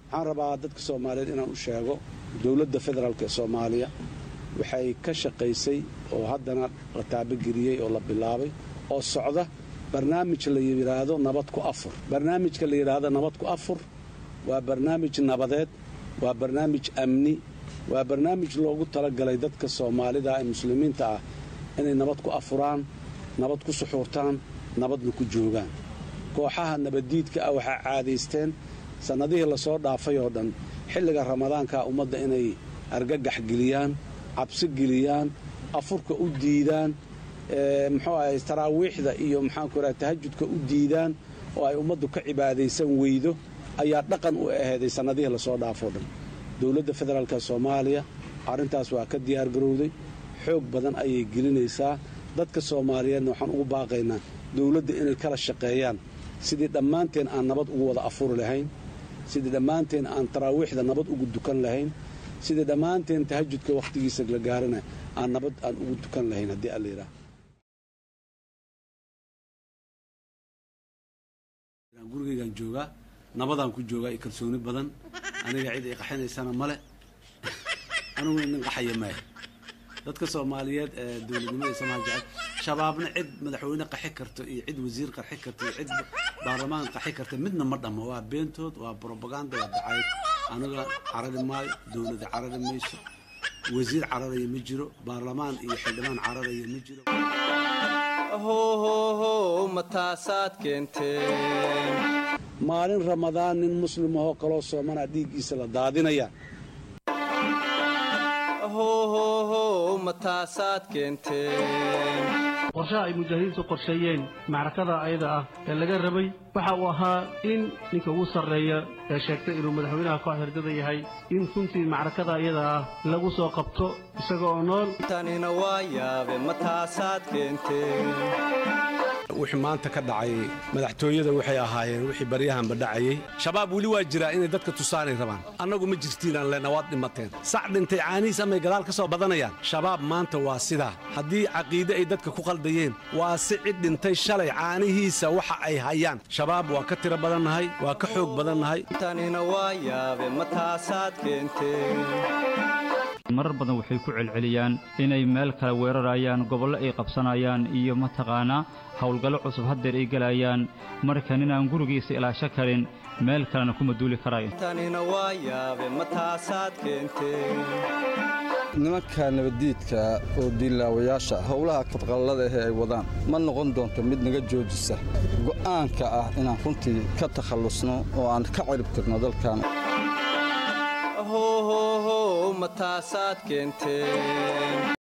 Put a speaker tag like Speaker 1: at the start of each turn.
Speaker 1: waxaan rabaa dadka soomaaliyeed inaan u sheego dowladda federaalk ee soomaaliya waxay ka shaqaysay oo haddana la taabageliyey oo la bilaabay oo socda barnaamij la yidhaahdo nabad ku afur barnaamijka la yidhaahdo nabad ku afur waa barnaamij nabadeed waa barnaamij amni waa barnaamij loogu talagalay dadka soomaalida ee muslimiinta ah inay nabad ku afuraan nabad ku suxuurtaan nabadna ku joogaan kooxaha nabaddiidka ah waxaa caadaysteen sannadihii lasoo dhaafay oo dhan xilliga ramadaanka ummadda inay argagax geliyaan cabsi geliyaan afurka u diidaan muxuu ahay taraawiixda iyo maxaanku raha tahajudka u diidaan oo ay ummaddu ka cibaadaysan weydo ayaa dhaqan u aheeday sannadihii lasoo dhaafoo dhan dowladda federaalka soomaaliya arrintaas waa ka diyaargarowday xoog badan ayay gelinaysaa dadka soomaaliyeedna waxaan ugu baaqaynaa dowladda inay kala shaqeeyaan sidii dhammaanteen aan nabad ugu wada afuri lahayn sidii dhammaanteen aan taraawiixda nabad ugu dukan lahayn sidii dhammaanteen tahajudka wakhtigiisa la gaarana aan nabad aan ugu dukan lahayn haddii alla yidhaah gurigaygaan joogaa nabadaan ku joogaa iyo kalsooni badan aniga cid ay qaxinaysana male anigu nin qaxaya maaya dadka soomaaliyeed ee dowladnimada samaha jecel shabaabna cid madaxweyne qaxi karto iyo cid wasiir qarxi karto iyo cid baarlamaan qaxi karta midna ma dhammo waa beentood waa brobaganda waa dacayd aniga carari maayo dowlada carari mayso wasiir cararaya ma jiro baarlamaan iyo xildhibaan cararaya ma jiro
Speaker 2: hohow mataasaad keenteen
Speaker 1: maalin ramadaan nin muslimahoo kaloo soomana dhiiggiisa la daadinaya
Speaker 2: hohow mataasaad keenteen
Speaker 3: qorshaha ay mujaahidiintu qorsheeyeen macrakada ayada ah ee laga rabay waxa uu ahaa in ninka ugu sarreeya ee sheegtay inuu madaxweynaha koox herdada yahay in runtii macrakada ayada ah lagu soo qabto isaga oo nool
Speaker 2: tanina waa yaabe mataasaad keenteen
Speaker 1: wixii maanta ka dhacay madaxtooyada waxay ahaayeen wixii baryahanba dhacayey shabaab weli waa jiraa inay dadka tusaanay rabaan annagu ma jirtiinaan lena waad dhimateen sac dhintay caanihiis amay gadaal ka soo badanayaan shabaab maanta waa sidaa haddii caqiide ay dadka ku qaldayeen waa si cid dhintay shalay caanihiisa waxa ay hayaan shabaab waa ka tiro badannahay waa ka xoog badannahay
Speaker 2: tanina waa yaabe mataasaad keenteen
Speaker 4: marar badan waxay ku celceliyaan inay meel kale weerarayaan gobollo ay qabsanayaan iyo mataqaanaa howlgallo cusub haddeer ay gelayaan markan inaan gurigiisa ilaasho karin meel kalena kuma duuli karayo
Speaker 2: tanina waa yaabe mataasaad keenteen
Speaker 5: nimanka nabaddiidka oo diilaawayaasha howlaha kabqallada ahee ay wadaan ma noqon doonto mid naga joojisa go'aanka ah inaan runtii ka takhallusno oo aan ka cirib tirno dalkan
Speaker 2: hohow mataasaad keenteen